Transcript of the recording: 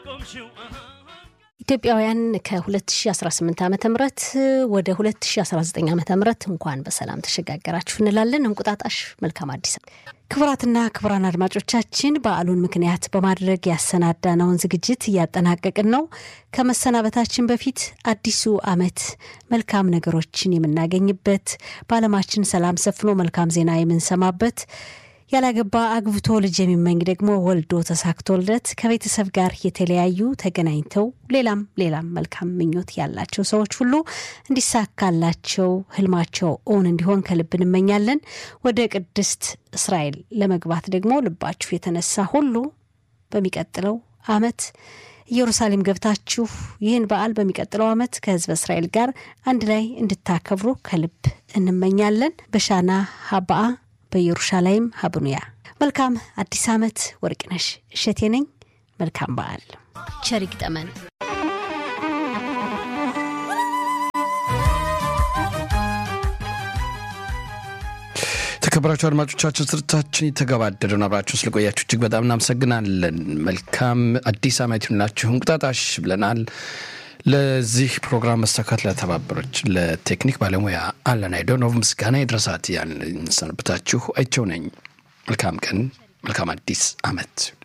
ኢትዮጵያውያን ከ2018 ዓ ም ወደ 2019 ዓ ም እንኳን በሰላም ተሸጋገራችሁ እንላለን። እንቁጣጣሽ መልካም አዲስ ክቡራትና ክቡራን አድማጮቻችን በዓሉን ምክንያት በማድረግ ያሰናዳነውን ዝግጅት እያጠናቀቅን ነው። ከመሰናበታችን በፊት አዲሱ ዓመት መልካም ነገሮችን የምናገኝበት በዓለማችን ሰላም ሰፍኖ መልካም ዜና የምንሰማበት ያላገባ አግብቶ ልጅ የሚመኝ ደግሞ ወልዶ ተሳክቶለት ከቤተሰብ ጋር የተለያዩ ተገናኝተው ሌላም ሌላም መልካም ምኞት ያላቸው ሰዎች ሁሉ እንዲሳካላቸው ህልማቸው እውን እንዲሆን ከልብ እንመኛለን። ወደ ቅድስት እስራኤል ለመግባት ደግሞ ልባችሁ የተነሳ ሁሉ በሚቀጥለው ዓመት ኢየሩሳሌም ገብታችሁ ይህን በዓል በሚቀጥለው ዓመት ከህዝበ እስራኤል ጋር አንድ ላይ እንድታከብሩ ከልብ እንመኛለን። በሻና ሀባአ በኢየሩሻላይም ሀብኑያ መልካም አዲስ ዓመት። ወርቅነሽ እሸቴ ነኝ። መልካም በዓል። ቸር ይግጠመን። የተከበራችሁ አድማጮቻችን ስርታችን የተገባደደ ነው። አብራችሁ ስለቆያችሁ እጅግ በጣም እናመሰግናለን። መልካም አዲስ ዓመት ይሁንላችሁ። እንቁጣጣሽ ብለናል። ለዚህ ፕሮግራም መሳካት ለተባበረች ለቴክኒክ ባለሙያ አለን አይዶኖቭ ምስጋና ይድረሳት። ያን ሰንብታችሁ አይቸው ነኝ። መልካም ቀን፣ መልካም አዲስ ዓመት